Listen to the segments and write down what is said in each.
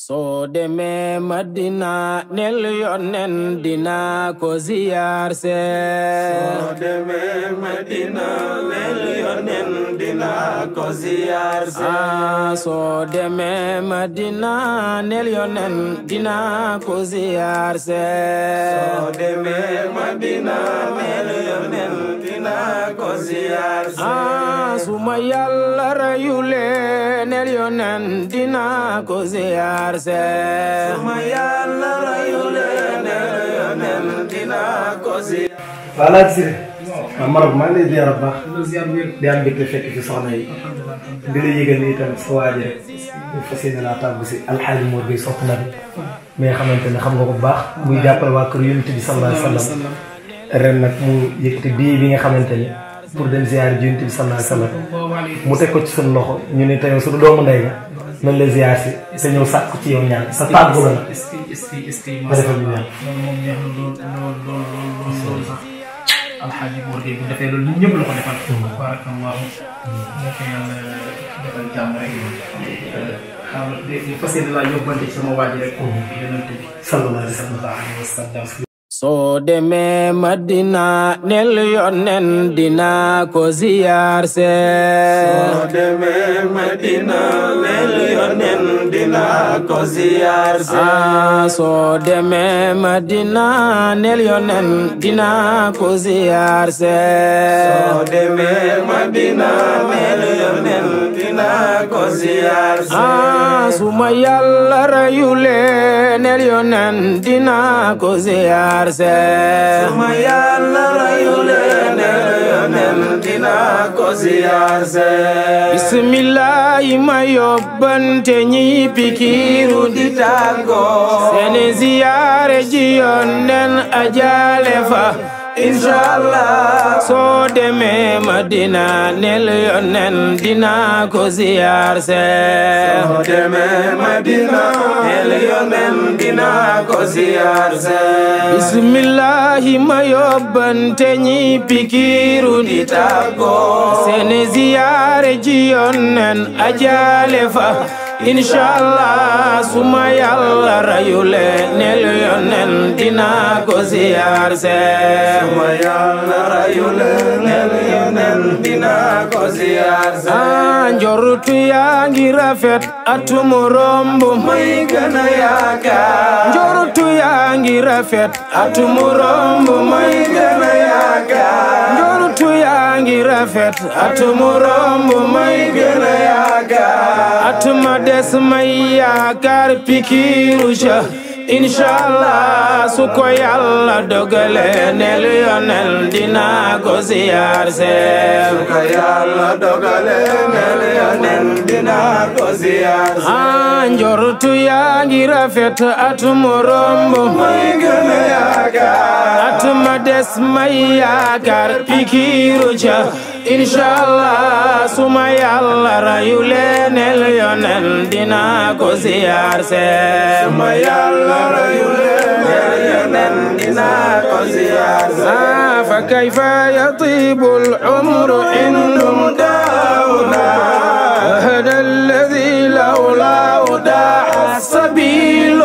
soo demee Madina nel yonen dina ko ziyaar see soo demee Madina nel yonen dina ko ziyaar see ah soo demee Madina nel yonen dina ko ziyaar see soo demee Madina nel yonen dina ko ziyaar see ah suma Yàlla rayulee nel yonen dina ko ziyaar see suma Yàlla rayulee nel yonen dina ko ziyaar waaw laaj si waaw Maroc maa ngi lay ziar bu baax di am mbégte fekk ci soxna yi di la yëgal ni tamit sa waaji rek ñu fas yéene laa tàggu si alxaaji Mor Gueye sopp na bi mi nga xamante ne xam nga ko bu baax muy jàppale waa kër yonent bi sallallahu alayhi wa sallam ren nag mu yëkkati bii bi nga xamante ni pour dem ziar ji yonent bi sallallahu alayhi wa sallam mu teg ko ci suñu loxo ñu ne tey suñu doomu ndey nga nañ la ziar si te ñëw sàkk ci yow ñaan sa tàggu la nag est-ce que est-ce que est-ce que nga defal ñu ñaan loolu moom neex na lool lool lool lool lool sax alxaaji Mor Gueye bu defee loolu ñun ñëpp la ko defal barakallahu moo ko yàlla defal jàmm rek xam di fas yéene laa yóbbante ci sama waa ji rek yonent bi sallallahu alayhi wa sallam sallallahu alayhi wa sallam soo demee Madina nel yonen dina ko ziyaar see soo demee Madina nel yonen dina ko ziyaar see ah soo demee Madina nel yonen dina ko ziyaar see soo demee Madina nel yonen dina ko ziyaar see ah suma Yàlla rayulee nel yonen dina ko ziyaar see suma Yàlla rayulee nel yonen dina ko ziyaar see bismillahi ma yóbbante ñi pikiru di tàggoo seeni ziyaare ji yonnen ajaale fa inshallah soo demee Madina nel yonnen dina ko ziyaar see soo demee Madina nel yonen dina ko ziyaar see bismillahi ma yóbbante ñi pikiru di tàggoo seeni ziyaare ji yonnen ajaale fa inshallah suma Yàlla rayule nel yonnen dina ko ziyaar see suma Yàlla rayulee nel yonen dina ko ziyaar see ah njortu yaa ngi rafet atumu romb may gën a yaakaar njortu yaa ngi rafet atumu romb may gën a yaakaar njortu yaa ngi rafet atumu romb may gën a yaakaar atuma des may yaakaar pikiru ca inshallah su ko yàlla dogale nel yonel dina ko ziyaar see ko Yàlla dogale nel yonen dina ko ziyaar see ah njortu yaa ngi rafet atumu romb may gën a yaakaar atuma des may yaakaar pikiru ca inshallah suma yàlla rayule nel yonel dina ko ziyaar see suma Yàlla rayulee nel yonen dina ko ziyaar see ah fa kayfa yatibu al-umru indum daawna هذا الذي لولا وداع السبيل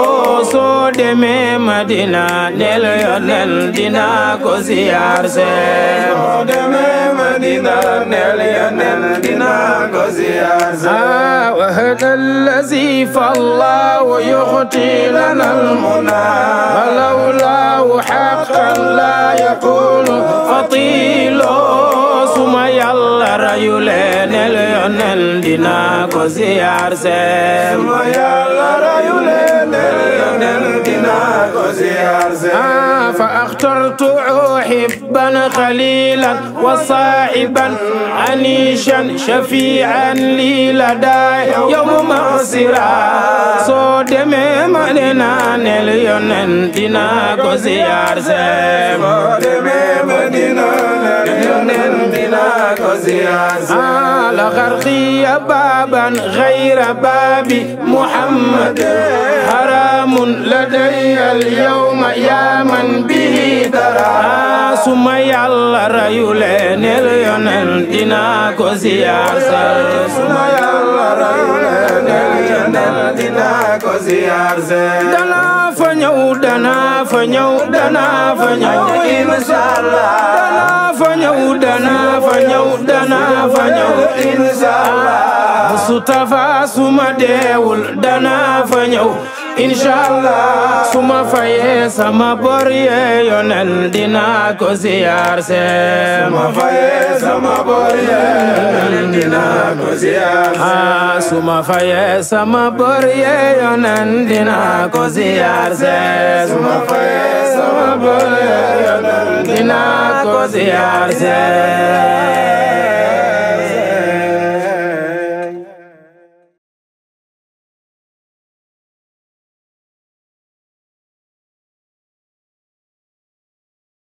soo demee Madina nel yonel dina ko ziyaar see soo demee Madina nel yonen dina ko ziyaar see ah وهذا الذي فالله يخطي لنا المنى ولولاه حقا لا يكون فطيل suma Yàlla rayulee nel yonel dina ko ziyaar see suma Yàlla rayulee nel yonen dina ko ziyaar see آه فاخترت حبا خليلا وصاحبا عنيشا شفيعا لي لدى يوم مغسرا سو دمي مدينة نليون دينا كو زيار سيم soo demee Madina nel yonen dina ko ziyaar see آه لغرقي بابا غير باب محمد حرام لدي اليوم يا من به درى ثم يلا ريولين اليون دينا كو زيار suma Yàlla rayulee nel yonen dina ko ziyaar see danaa fa ñëw danaa fa ñëw danaa fa ñëw inshallah danaa fa ñëw danaa fa ñëw danaa fa ñëw inshallah Mustafa suma deewul danaa fa ñëw inshallah suma fayee sama bor yee yonel dinaa ko ziyaar see ma fayee sama bor yee dinaa ko ziyaar ah suma fayee sama bor yee yonel dinaa ko ziyaar see ma fayee sama bor yee dinaa ko ziyaar see